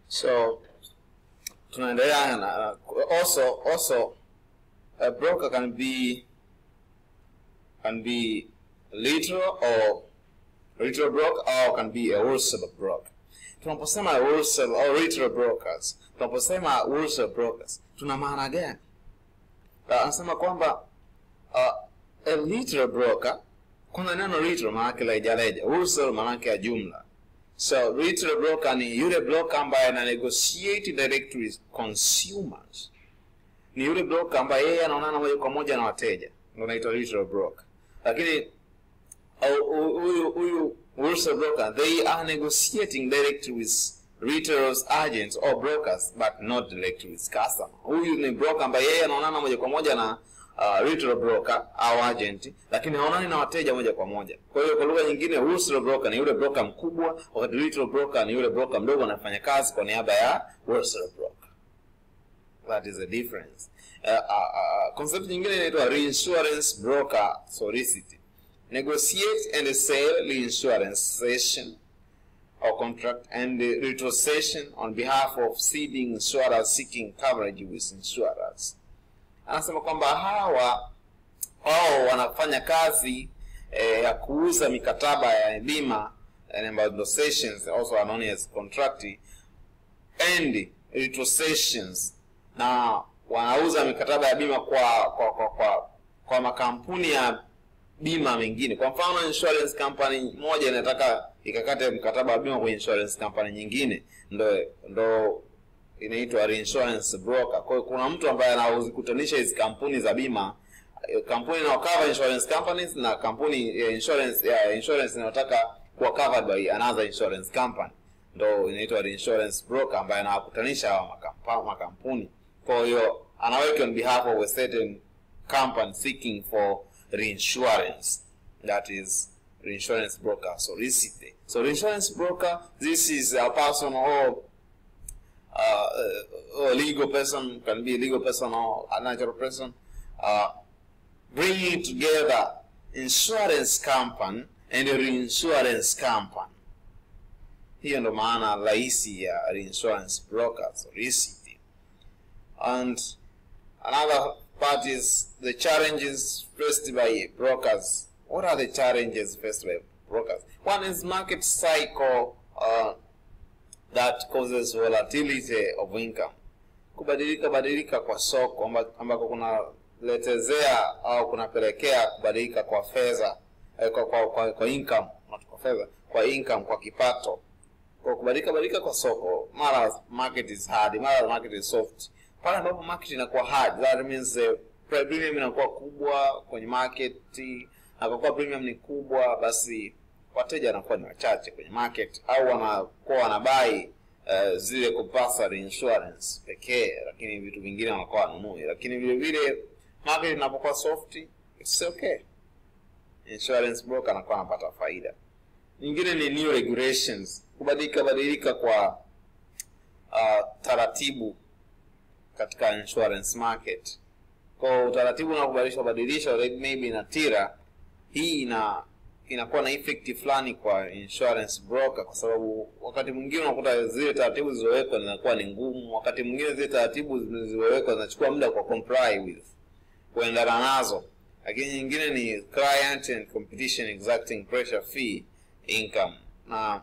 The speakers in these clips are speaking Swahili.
so tunaendelea na also also a broker can be can be literal or retail broker or can be a wholesale broker tunaposema wholesale or retail brokers tunaposema wholesale brokers tuna maana gani uh, anasema kwamba uh, a retail broker kwanza neno retail maanake la rejareja wholesale maanake ya jumla so retail broker ni yule broker ambaye ana negotiate direct with consumers ni yule broker ambaye yeye anaonana moja kwa moja na wateja ndio anaitwa retail broker lakini huyu huyu wholesale broker they are negotiating direct with retailers agents or brokers but not direct with customer huyu ni broker ambaye yeye anaonana moja kwa moja na uh, retail broker au agent lakini haonani na wateja moja kwa moja kwa hiyo kwa lugha nyingine wholesale broker ni yule broker mkubwa wakati retail broker ni yule broker mdogo anafanya kazi kwa niaba ya wholesale broker that is the difference uh, uh, uh, concept nyingine inaitwa reinsurance broker solicity negotiate and sell reinsurance cession or contract and the retrocession on behalf of ceding insurers seeking coverage with insurers anasema kwamba hawa wao wanafanya kazi eh, ya kuuza mikataba ya bima ambayo ndo sessions also are known as contract and retrocessions na wanauza mikataba ya bima kwa kwa kwa, kwa, kwa makampuni ya bima mengine kwa mfano insurance company moja inataka ikakate mkataba wa bima kwenye insurance company nyingine ndo ndo inaitwa reinsurance broker kwa hiyo kuna mtu ambaye anazikutanisha hizi kampuni za bima kampuni inayokava insurance companies na kampuni ya insurance ya insurance inayotaka kuwa covered by another insurance company ndo inaitwa reinsurance broker ambaye anawakutanisha hawa makampa- makampuni kwa hiyo anaweka on behalf of a certain company seeking for reinsurance that is reinsurance broker solicite so reinsurance broker this is a person or uh, a legal person can be a legal person or a natural person uh, bringing together insurance company and a reinsurance company hiyo ndo maana rahisi ya reinsurance broker solicity and another part is the challenges faced by brokers what are the challenges faced by brokers one is market cycle uh, that causes volatility of income kubadilika badilika kwa soko amba- ambako kunaletezea au kunapelekea kubadilika kwa fedha eh, kwa, kwa, kwa, kwa income not kwa fedha kwa income kwa kipato kwa kubadilika badilika kwa soko mara market is hard mara market is soft pale ambapo market inakuwa hard that means the premium inakuwa kubwa kwenye market na kwa kuwa premium ni kubwa basi wateja wanakuwa ni wachache kwenye market au wanakuwa wanabai uh, zile compulsory insurance pekee lakini vitu vingine wanakuwa wanunui lakini vile vile market inapokuwa soft it's okay insurance broker anakuwa anapata faida nyingine ni new regulations kubadilika badilika kwa uh, taratibu katika insurance market kwa utaratibu unakubadilishwa badilishwa maybe na tira hii ina inakuwa na effect fulani kwa insurance broker kwa sababu wakati mwingine unakuta zile taratibu zilizowekwa zinakuwa ni ngumu wakati mwingine zile taratibu zilizowekwa zinachukua muda kwa comply with kuendana nazo lakini nyingine ni client and competition exacting pressure fee income na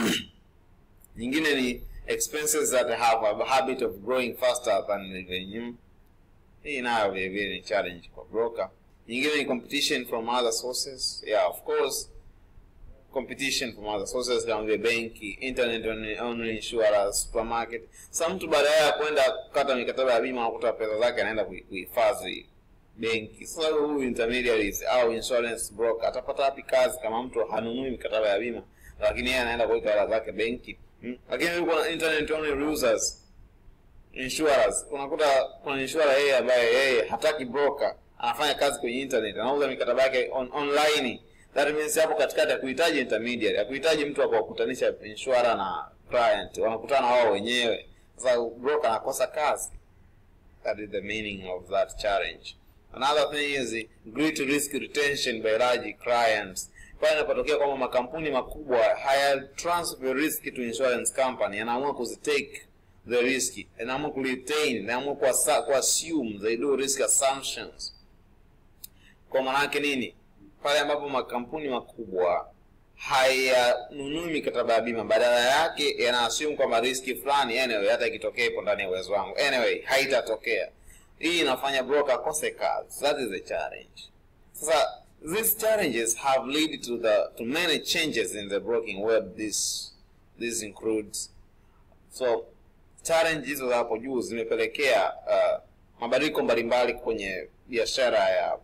nyingine ni expenses that have a habit of growing faster than revenue hii nayo vile vile ni challenge kwa broker nyingine ni competition from other sources yeah of course competition from other sources kama vile benki internet only, only insurers supermarket sa mtu baadaye ya kwenda kukata mikataba ya bima anakuta pesa zake anaenda kui- kuhifadhi benki sasa huyu intermediaries au insurance broker atapata wapi kazi kama mtu hanunui mikataba ya bima lakini yeye anaenda kuweka hela zake benki hmm? lakini yuko na internet only users insurers unakuta kuna insurer yeye ambaye yeye hataki broker anafanya kazi kwenye internet anauza mikataba yake on, online that means hapo katikati hakuhitaji intermediary hakuhitaji mtu wa kuwakutanisha insurer na client wanakutana wao wenyewe sasa broker anakosa kazi that is the meaning of that challenge another thing is great risk retention by large clients pale inapotokea kwamba makampuni makubwa haya transfer risk to insurance company yanaamua kuzitake the risk inaamua kuretain inaamua kuasa- kuassume they do risk assumptions kwa maanake nini pale ambapo makampuni makubwa hayanunui mikataba ya bima badala yake yanaassume kwamba riski fulani anyway hata ikitokea ipo ndani ya uwezo wangu anyway haitatokea hii inafanya broker akose kazi that is a challenge sasa these challenges have led to the to many changes in the broking web this this includes so challenge hizo za hapo juu zimepelekea uh, mabadiliko mbalimbali kwenye biashara ya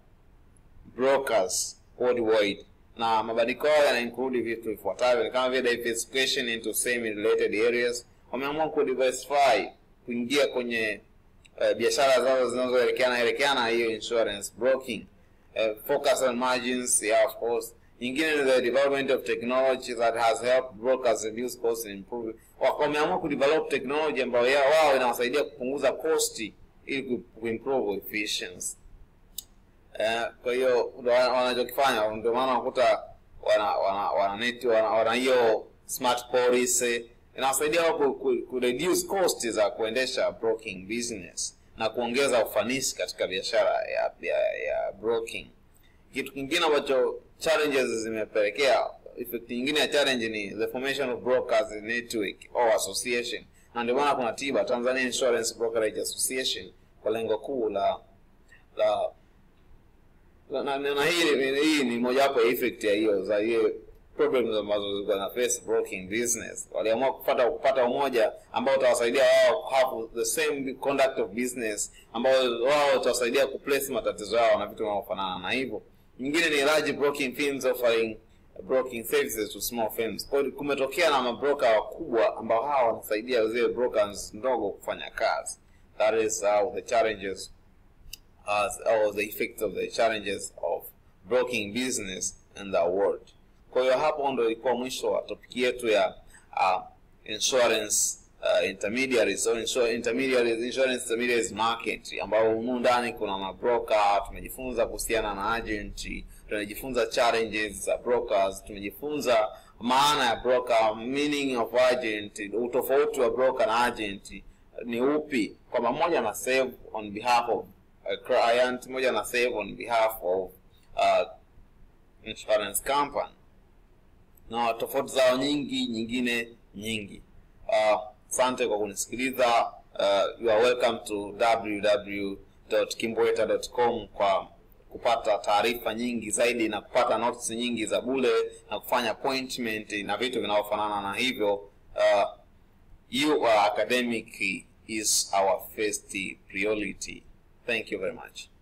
brokers worldwide na mabadiliko hayo yana include vitu vifuatavyo ni kama vile diversification into semi related areas wameamua kudiversify kuingia kwenye uh, biashara zao zinazoelekeana elekeana hiyo insurance broking uh, focus on margins yeah of course nyingine ni the development of technology that has helped brokers reduce costs and improve Wa- wameamua kudevelop technology ambayo ya wao inawasaidia kupunguza costi ili ku- kuimprove efficiency Eh, kwa hiyo ndo wana- wanachokifanya ndio maana unakuta wana wana wana net wana wana hiyo smart policy inawasaidia wao ku, ku, ku reduce cost za kuendesha broking business na kuongeza ufanisi katika biashara ya, ya, ya broking kitu kingine ambacho challenges zimepelekea effect nyingine ya challenge ni the formation of brokers network or association na ndio maana kuna tiba tanzania insurance brokerage association kwa lengo kuu la la na, na, na hii, hii ni mojawapo ya effect ya hiyo za hiyo problems ambazo zilikuwa na face broking business waliamua kupata kupata umoja ambao utawasaidia wao have the same conduct of business ambao wao utawasaidia kuplace matatizo yao na vitu vinavyofanana na hivyo nyingine ni large broking firms offering broking services to small firms kwa hiyo kumetokea na mabroka wakubwa ambao hawa wanasaidia zile brokers ndogo kufanya kazi that is how the challenges as or the effects of the challenges of broking business in the world. Kwa hiyo hapo ndo ilikuwa mwisho wa topic yetu ya uh, insurance uh, intermediaries or insur intermediaries insurance intermediaries market ambao humu ndani kuna mabroker tumejifunza kuhusiana na agent tumejifunza challenges za brokers tumejifunza maana ya broker meaning of agent utofauti wa broker na agent ni upi kwamba mmoja ana save on behalf of a client mmoja ana save on behalf of uh, insurance company na tofauti zao nyingi nyingine nyingi asante kwa kunisikiliza uh, you are welcome to www.kimbweta.com kwa kupata taarifa nyingi zaidi na kupata notes nyingi za bule na kufanya appointment na vitu vinavyofanana na hivyo uh, you are academic is our first priority thank you very much